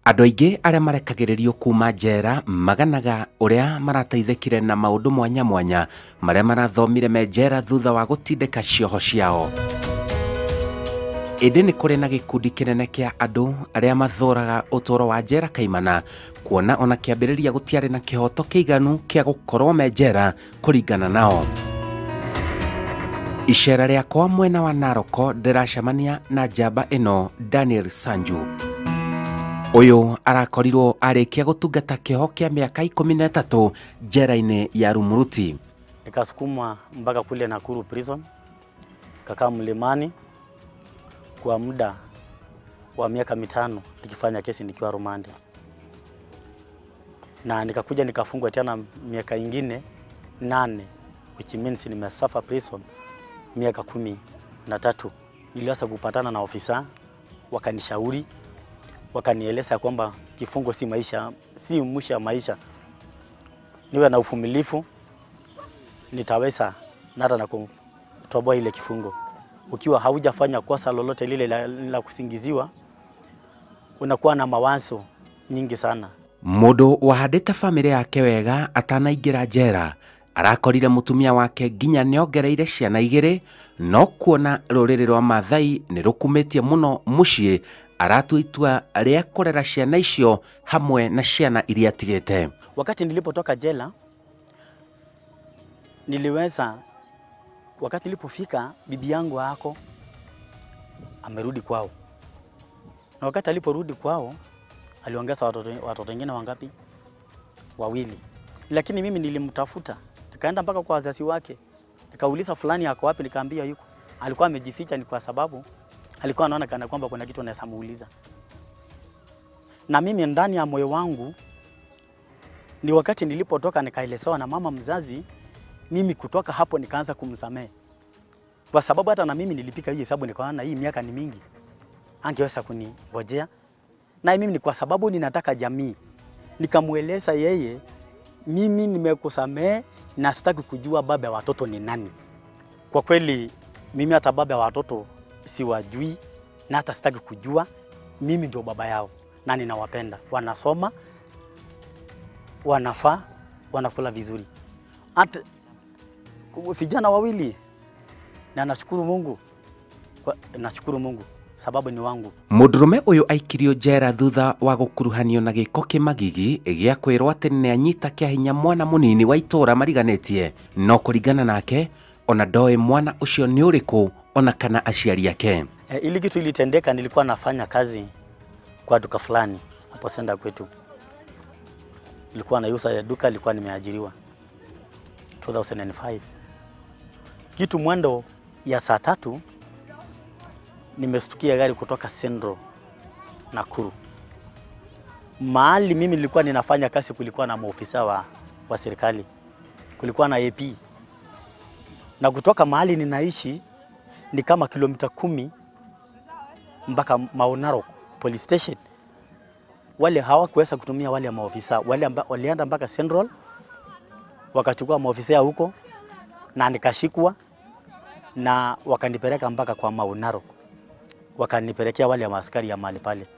andå aingä arä a marekagä kuma njera maganaga å rä a marateithäkire na maå ndå mwanya mwanya marä a marathomire me njera thutha wa gå tindä ka cioho ciao ĩndĩ nĩ kũrĩ na gĩkundi kĩnene kĩa andũ arĩa mathũraga ũtũũro wa njera kaimana kuona ona kĩambĩrĩria gũtiarĩ na kĩhoto kĩiganu kĩa gũkorwo me njera kũringana nao icera rĩakwa mwena wa naroko ndĩracemania na njamba ĩno daniel sanju ũyũ arakorirwo arĩkia gũtungata kĩoho kĩa mĩaka ikũmi na ĩtatũ njera-inĩ ya rumuruti nikasukumwa mpaka kule Nakuru prison, kakaa mlimani kwa muda wa miaka mitano nikifanya kesi nikiwa rumande, na nikakuja nikafungwa tena miaka ingine nane, which means nimesafa prison miaka kumi na tatu. Niliweza kupatana na ofisa, wakanishauri, wakanieleza kwamba kifungo si maisha, si mwisho ya maisha, niwe na uvumilivu nitaweza na hata na kutoboa ile kifungo. Ukiwa haujafanya kosa lolote lile la, la kusingiziwa, unakuwa na mawazo nyingi sana. mũndũ wahandĩte bamĩrĩ yake wega atanaingĩra njera arakorire mũtumia wake nginya nĩongereire ciana igĩrĩ no kuona rũrĩrĩ rwa mathai nĩ rũkumĩtie mũno mũciĩ aratua itua rĩa kũrera ciana icio hamwe na ciana iria atigĩte Wakati nilipotoka jela, niliweza, wakati nilipofika, bibi yangu ako amerudi kwao, na wakati aliporudi kwao aliongeza watoto watoto wengine wangapi? Wawili. Lakini mimi nilimtafuta, nikaenda mpaka kwa wazazi wake, nikauliza fulani ako wapi, nikaambia yuko. Alikuwa amejificha, ni kwa sababu alikuwa anaona kana kwamba kuna kitu anaweza muuliza, na mimi ndani ya moyo wangu ni wakati nilipotoka nikaelezewa na mama mzazi, mimi kutoka hapo nikaanza kumsamehe, kwa sababu hata na mimi nilipika hii hesabu, nikaona hii miaka ni mingi, angeweza kuningojea na mimi ni kwa sababu ninataka jamii, nikamweleza yeye, mimi nimekusamehe na sitaki kujua baba ya watoto ni nani. Kwa kweli mimi hata baba ya watoto siwajui na hata sitaki kujua, mimi ndio baba yao na ninawapenda, wanasoma, wanafaa, wanakula vizuri, hata vijana wawili, na nashukuru Mungu, kwa, nashukuru Mungu sababu ni wangu. mũndũrũme ũyũ aikirio njera thutha wa gũkuruhanio na gĩko kĩmagigi gĩa kwĩrwo atĩ nĩ anyita kĩa hinya mwana mũnini wa itũũra mariganĩtie no kũringana nake ona ndoĩ mwana ũcio nĩ ũrĩkũ ona kana aciari ake E, ili kitu ilitendeka, nilikuwa nafanya kazi kwa duka fulani hapo senda kwetu, nilikuwa nauza ya duka, nilikuwa nimeajiriwa 2005 kitu mwendo ya saa tatu nimestukia gari kutoka Central Nakuru. Mahali mimi nilikuwa ninafanya kazi, kulikuwa na maofisa wa, wa serikali, kulikuwa na AP na kutoka mahali ninaishi ni kama kilomita kumi mpaka Maunaro police station. Wale hawakuweza kutumia wale maofisa wale amba, walienda mpaka Central wakachukua maofisa huko na nikashikwa na wakanipeleka mpaka kwa Maunaro wakanipelekea wale maaskari ya mahali pale.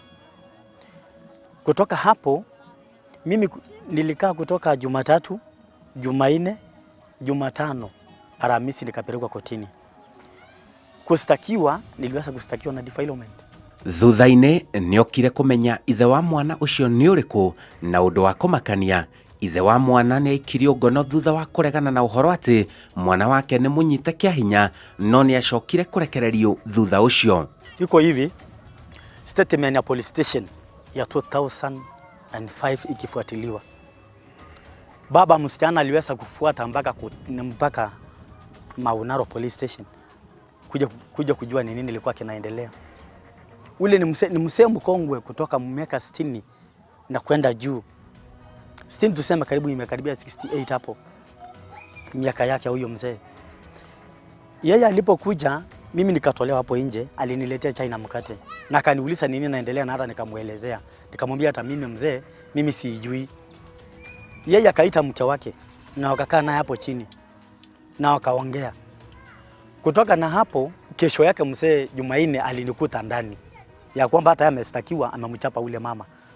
Kutoka hapo mimi ku- nilikaa kutoka Jumatatu, Jumanne, Jumatano, Alhamisi nikapelekwa kotini kustakiwa. Niliweza kustakiwa na defilement. thutha-inĩ nĩokire kũmenya ithe wa mwana ũcio nĩ ũrĩkũ na ũndũ wa kũmakania ithe wa mwana nĩ aikirio ngono thutha wa kũregana na ũhoro atĩ mwana wake nĩ mũnyite kĩa hinya no nĩ acokire kũrekererio thutha ũcio Iko hivi statement ya police station ya 2005 ikifuatiliwa, baba msichana aliweza kufuata mpaka ku- mpaka Maunaro police station kuja, kuja kujua ni nini ilikuwa kinaendelea. Ule ni mse, ni msee mkongwe kutoka miaka 60 na kwenda juu 60 tuseme karibu imekaribia 68 hapo miaka yake huyo mzee. Yeye alipokuja mimi nikatolewa hapo nje, aliniletea chai na mkate na akaniuliza nini naendelea, na hata nikamwelezea, nikamwambia hata mimi mzee, mimi siijui. Yeye akaita mke wake na wakakaa naye hapo chini na wakaongea. Kutoka na hapo, kesho yake mzee Jumanne alinikuta ndani ya kwamba hata yeye amestakiwa, amemchapa ule mama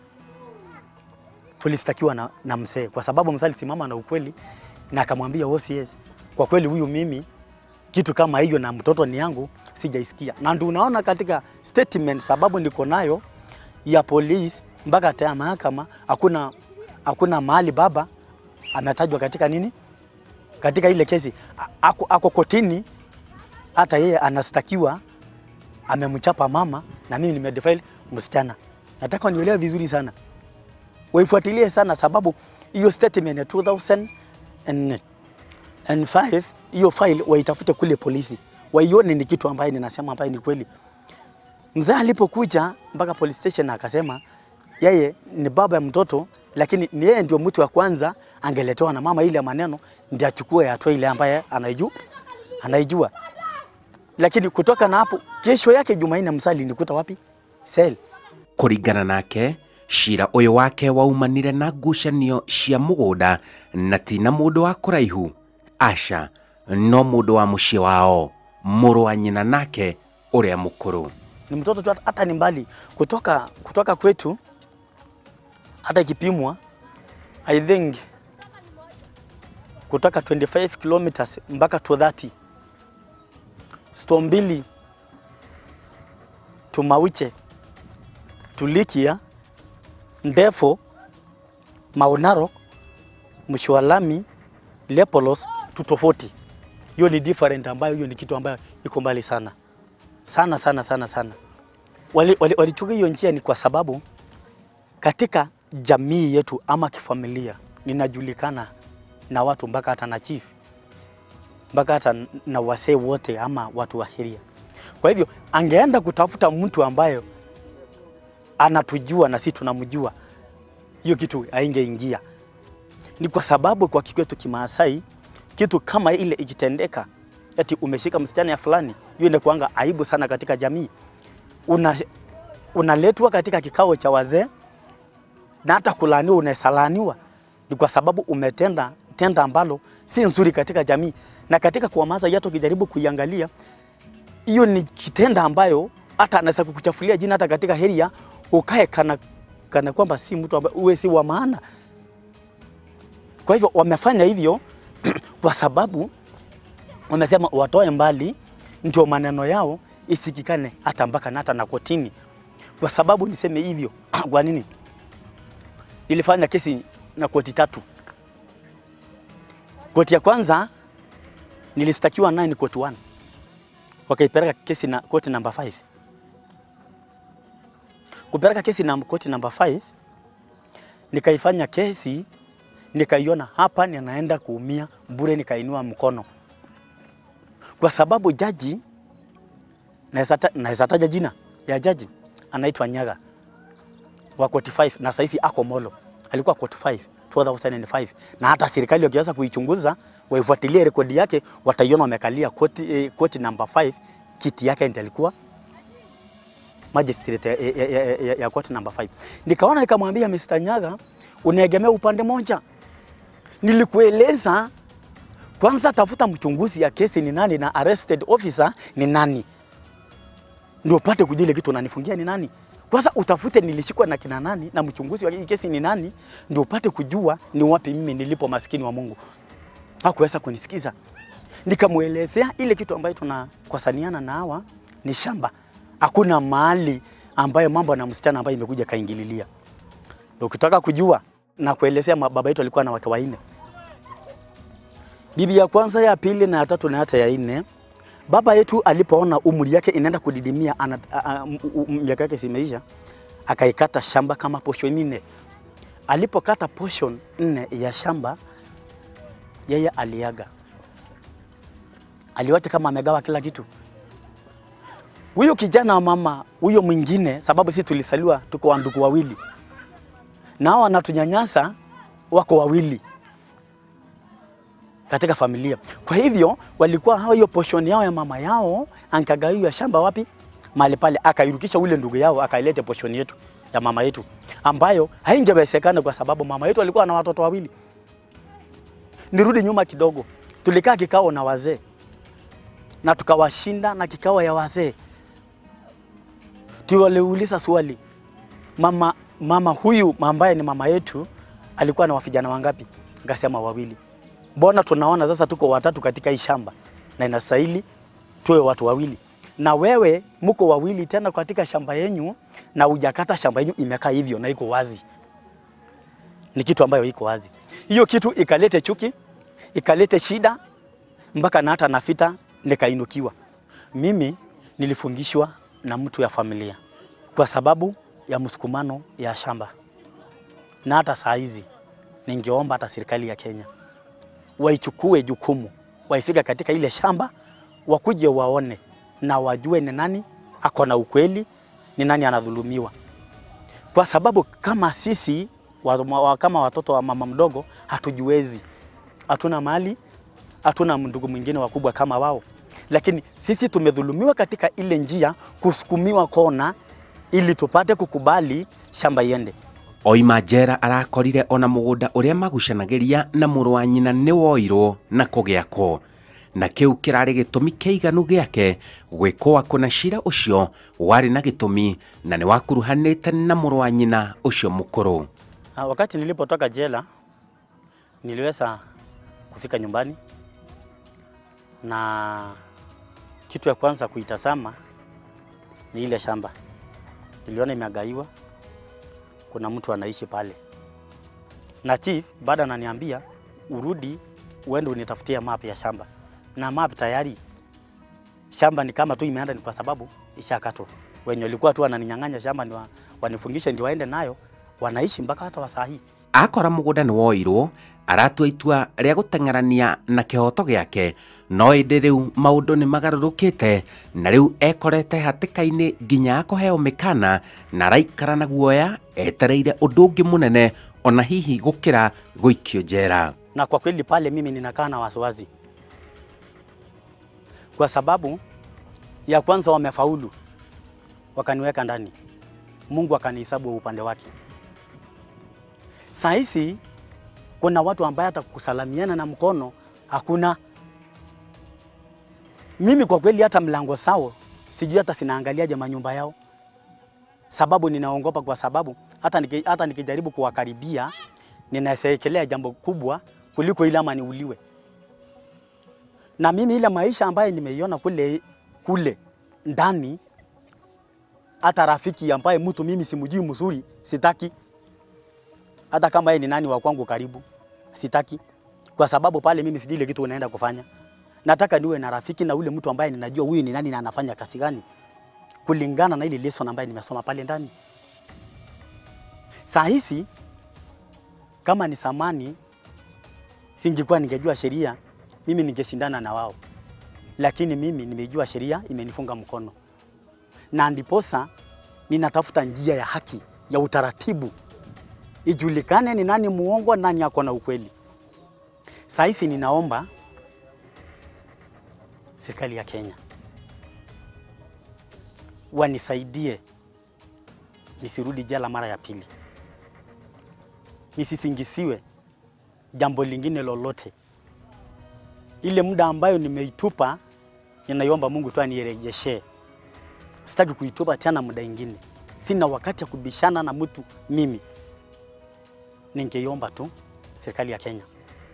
tulistakiwa na, na mzee kwa sababu mzee alisimama na ukweli na akamwambia OCS, kwa kweli huyu mimi kitu kama hiyo na mtoto ni yangu sijaisikia, na ndio unaona katika statement sababu niko nayo ya polisi mpaka hata ya mahakama hakuna hakuna mahali baba ametajwa katika nini, katika ile kesi A- ako, ako kotini, hata yeye anastakiwa amemchapa mama na mimi nimedefile msichana. Nataka nielewe vizuri sana, waifuatilie sana, sababu hiyo statement ya 2005 hiyo file waitafute kule polisi, waione ni kitu ambaye ninasema ambaye ni kweli. Mzee alipokuja mpaka police station akasema yeye ni baba ya mtoto, lakini ni yeye ndio mtu wa kwanza angeletewa na mama ile maneno ndio achukue hatua ile ambaye anaijua anaijua. Lakini kutoka na hapo, kesho yake Jumanne msali nikuta wapi? Sel. kũringana nake cira ũyũ wake waumanire na ngucanio cia mũgũnda na ti na mũndũ wa kũraihu aca no mũndũ wa mũciĩ wao mũrũ wa nyina nake ũrĩa mũkũrũ Ni mtoto tu hata- hata ni mbali kutoka kutoka kwetu, hata ikipimwa I think kutoka 25 kilometers mpaka 230 sto mbili tumauche tulikia ndefo maunaro mshwalami lepolos tutofauti hiyo ni different ambayo hiyo ni kitu ambayo iko mbali sana sana sana sana sana walichukua wali, walichukua hiyo njia ni kwa sababu katika jamii yetu ama kifamilia ninajulikana na watu mpaka hata na chief mpaka hata na wasee wote ama watu wa sheria. Kwa hivyo angeenda kutafuta mtu ambayo anatujua na sisi tunamjua, hiyo kitu haingeingia. Ni kwa sababu kwa kikwetu Kimaasai kitu kama ile ikitendeka, eti umeshika msichana ya fulani, hiyo inakuanga aibu sana katika jamii. Una unaletwa katika kikao cha wazee na hata kulaaniwa, unasalaniwa ni kwa sababu umetenda tenda ambalo si nzuri katika jamii. Na katika kuwamaza yetu, ukijaribu kuiangalia hiyo ni kitenda ambayo hata anaweza kukuchafulia jina hata katika heria, ukae kana, kana kwamba si mtu ambaye uwe si wa maana. Kwa hivyo wamefanya hivyo kwa sababu wamesema watoe mbali, ndio maneno yao isikikane hata mpaka na hata na kotini. Kwa sababu niseme hivyo kwa nini? Nilifanya kesi na koti tatu. Koti ya kwanza nilistakiwa naye ni koti 1 wakaipeleka kesi na koti namba 5 kupeleka kesi na koti namba 5 nikaifanya kesi nikaiona hapa ninaenda kuumia bure, nikainua mkono kwa sababu jaji, naweza ta- naweza taja jina ya jaji, anaitwa Nyaga wa koti 5 na saisi ako Molo, alikuwa koti 5 2005 na hata serikali wakiweza kuichunguza waifuatilie rekodi yake wataiona wamekalia koti, eh, koti namba 5 kiti yake ndiye alikuwa magistrate ya, ya, ya, ya, ya koti namba 5. Nikaona nikamwambia Mr. Nyaga, unaegemea upande moja. Nilikueleza kwanza, tafuta mchunguzi ya kesi ni nani na arrested officer ni nani, ndio upate kujua ile kitu unanifungia ni nani. Kwanza utafute nilishikwa na kina nani na mchunguzi wa hii kesi ni nani, ndio upate kujua ni wapi mimi nilipo, maskini wa Mungu. Hakuweza kunisikiza. Nikamwelezea ile kitu ambayo tunakosaniana na hawa ni shamba, hakuna mahali ambayo mambo na msichana ambayo imekuja kaingililia. Ndio ukitaka kujua na kuelezea, ma- baba yetu alikuwa na wake wanne, bibi ya kwanza, ya pili na ya tatu na hata ya nne. Baba yetu alipoona umri yake inaenda kudidimia, ana- a- a- m- u- miaka yake simeisha, akaikata shamba kama portion nne. Alipokata portion nne ya shamba, yeye aliaga, aliwacha kama amegawa kila kitu. Huyo kijana wa mama huyo mwingine, sababu sisi tulisaliwa tuko wa ndugu wawili, nao wanatunyanyasa, wako wawili katika familia. Kwa hivyo walikuwa hao, hiyo portion yao ya mama yao ankagawiwa shamba wapi? Mahali pale, akairukisha ule ndugu yao akailete portion yetu ya mama yetu, ambayo haingewezekana kwa sababu mama yetu alikuwa na watoto wawili. Nirudi nyuma kidogo, tulikaa kikao na wazee na tukawashinda na kikao ya wazee, tuwaliuliza swali mama, mama huyu ambaye ni mama yetu alikuwa na vijana wangapi? Akasema wawili. Mbona tunaona sasa tuko watatu katika hii shamba na inastahili tuwe watu wawili, na wewe mko wawili tena katika shamba yenyu na ujakata shamba yenyu imekaa hivyo na iko wazi. Ni kitu ambayo iko wazi. Hiyo kitu ikalete chuki, ikalete shida mpaka na hata nafita nikainukiwa. Mimi nilifungishwa na mtu ya familia kwa sababu ya msukumano ya shamba, na hata saa hizi ningeomba hata serikali ya Kenya waichukue jukumu, waifika katika ile shamba, wakuje waone na wajue ni nani ako na ukweli, ni nani anadhulumiwa, kwa sababu kama sisi wa, wa, kama watoto wa mama mdogo hatujiwezi, hatuna mali, hatuna ndugu mwingine wakubwa kama wao, lakini sisi tumedhulumiwa katika ile njia, kusukumiwa kona ili tupate kukubali shamba iende. oima njera arakorire ona mũgũnda ũrĩa magucanagĩria na mũrũ wa nyina nĩ woirwo na kũgĩakwo na kĩu kĩrarĩ gĩtũmi kĩiganu gĩake gwĩkwo kũna cira ũcio warĩ na gĩtũmi na nĩ wakuruhanĩte na mũrũ wa nyina ũcio mũkũrũ Ah, Wakati nilipotoka jela niliweza kufika nyumbani na kitu ya kwanza kuitazama ni ile shamba. Niliona imeagaiwa, kuna mtu anaishi pale, na chief baada ananiambia urudi uende unitafutie map ya shamba, na map tayari shamba ni kama tu imeenda, ni kwa sababu ishakatwa. Wenye walikuwa tu wananinyang'anya shamba ni wa, wanifungishe ndio waende nayo, wanaishi mpaka hata wasaa hii. akora mũgũnda nĩ woirwo aratua itua rĩa gũteng'erania na kĩhoto gĩake no ĩndĩ rĩu maũndũ nĩ magarũrũkĩte na rĩu ekorete hatĩka-inĩ nginya akũheo mĩkana na araikara na guoya etereire ũndũ ũngĩ mũnene ona hihi gũkĩra gũikio njera na kwa kweli pale mimi ninakaa na wasiwasi, kwa sababu ya kwanza wamefaulu, wakaniweka ndani, Mungu akanihesabu upande wake. Saa hizi kuna watu ambaye hata kusalamiana na mkono hakuna. Mimi kwa kweli hata mlango sao sijui hata sinaangaliaje manyumba yao, sababu ninaogopa, kwa sababu hata, niki, hata nikijaribu kuwakaribia ninasekelea jambo kubwa kuliko ile ama niuliwe. Na mimi ile maisha ambayo nimeiona kule kule ndani, hata rafiki ambaye mtu mimi simjui mzuri sitaki, hata kama yeye ni nani wa kwangu karibu sitaki, kwa sababu pale mimi sijui ile kitu unaenda kufanya. Nataka niwe na rafiki na ule mtu ambaye ninajua huyu ni nani na anafanya kazi gani, kulingana na ile lesson ambayo nimesoma pale ndani. Saa hizi kama ni samani, singekuwa ningejua sheria, mimi ningeshindana na wao, lakini mimi nimejua sheria imenifunga mkono, na ndiposa ninatafuta njia ya haki ya utaratibu, ijulikane ni nani muongo, nani ako na ukweli. Saa hizi ninaomba serikali ya Kenya wanisaidie nisirudi jela mara ya pili nisisingisiwe jambo lingine lolote. Ile muda ambayo nimeitupa, ninaiomba Mungu tu anirejeshee. Sitaki kuitupa tena muda ingine, sina wakati ya kubishana na mtu mimi. Ningeiomba tu serikali ya Kenya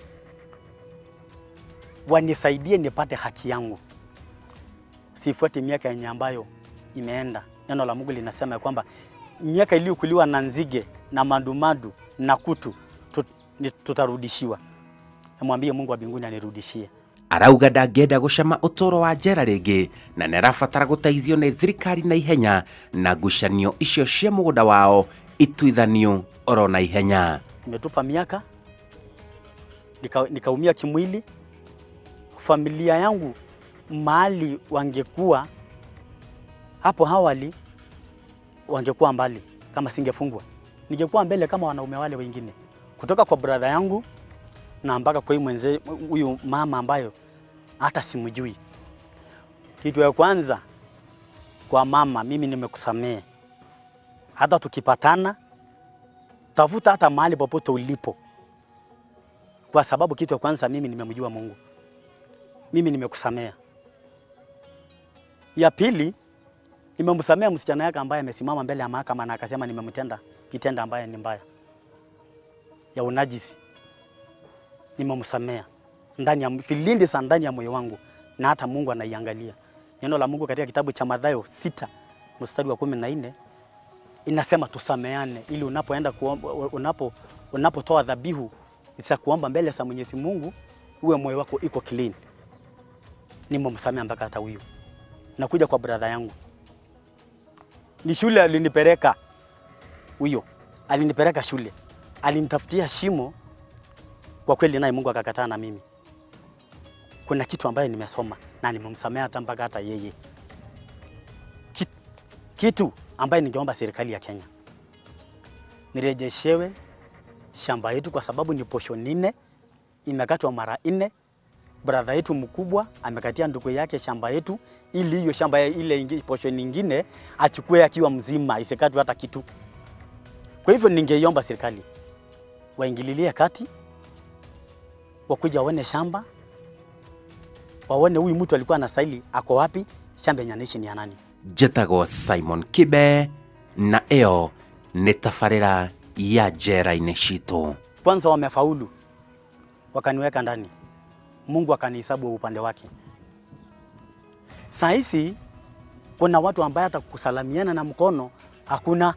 wanisaidie nipate haki yangu, sifuate miaka yenye ambayo imeenda. Neno la Mungu linasema ya kwamba miaka iliyokuliwa na nzige na madumadu na kutu tut, ni- tutarudishiwa. Namwambie Mungu wa mbinguni anirudishie. arauga ndangĩenda gũcama ũtũũro wa njera rĩngĩ na nĩ arabatara gũteithio nĩ thirikari na ihenya na ngucanio icio cia mũgũnda wao ituithanio oro na ihenya Nimetupa miaka nika- nikaumia kimwili. Familia yangu mahali wangekuwa hapo awali, wangekuwa mbali kama singefungwa, ningekuwa mbele kama wanaume wale wengine, kutoka kwa brother yangu na mpaka kwa huyu mwenze huyu mama ambayo hata simjui. Kitu ya kwanza kwa mama, mimi nimekusamehe, hata tukipatana tafuta hata mahali popote ulipo, kwa sababu kitu ya kwanza mimi nimemjua Mungu, mimi nimekusamea. Ya pili nimemsamea msichana yake ambaye amesimama mbele ya mahakama na akasema nimemtenda kitenda ambaye ni mbaya. Ya ya unajisi nimemsamea ndani ya vilindi za ndani ya moyo wangu, na hata Mungu anaiangalia. Neno la Mungu katika kitabu cha Mathayo sita mstari wa kumi na nne inasema tusameane, ili unapoenda kuomba, unapo unapotoa dhabihu za kuomba mbele za Mwenyezi Mungu uwe moyo wako iko clean. Nimemsamea mpaka hata huyu. Nakuja kwa brother yangu, ni shule alinipeleka huyo, alinipeleka shule, alinitafutia shimo. Kwa kweli naye Mungu akakataa na mimi. Kuna kitu ambaye nimesoma na nimemsamea hata mpaka hata yeye Ki- kitu ambaye ningeomba serikali ya Kenya nirejeshewe shamba yetu, kwa sababu ni posho nne imekatwa mara nne. Brother yetu mkubwa amekatia ndugu yake shamba yetu, ili hiyo shamba ya ile ingi, posho nyingine achukue akiwa mzima, isikatwe hata kitu. Kwa hivyo ningeiomba serikali waingililie kati, wakuja waone shamba, waone huyu mtu alikuwa anastahili ako wapi, shamba yenye anaishi ni ya nani. njĩtagwo simon kibe na ĩyo nĩ tabarĩra ya njera-inĩ citũ Kwanza wamefaulu, wakaniweka ndani, Mungu akanihesabu upande wake. Saa hizi kuna watu ambaye hata kusalamiana na mkono hakuna.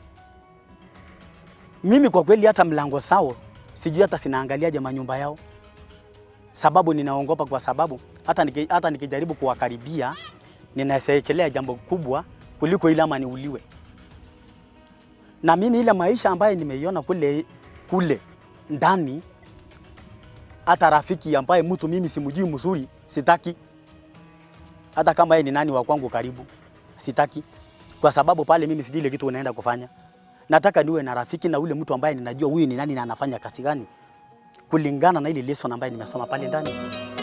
Mimi kwa kweli hata mlango sao sijui hata sinaangaliaje manyumba yao, sababu ninaogopa, kwa sababu hata, niki, hata nikijaribu kuwakaribia ninasekelea jambo kubwa kuliko ile ama niuliwe. Na mimi ile maisha ambayo nimeiona kule kule ndani, hata rafiki ambaye mtu mimi simjui mzuri sitaki, hata kama yeye ni nani wa kwangu karibu sitaki, kwa sababu pale mimi sijui ile kitu unaenda kufanya. Nataka niwe na rafiki na ule mtu ambaye ninajua huyu ni nani na anafanya kazi gani, kulingana na ile lesson ambayo nimesoma pale ndani.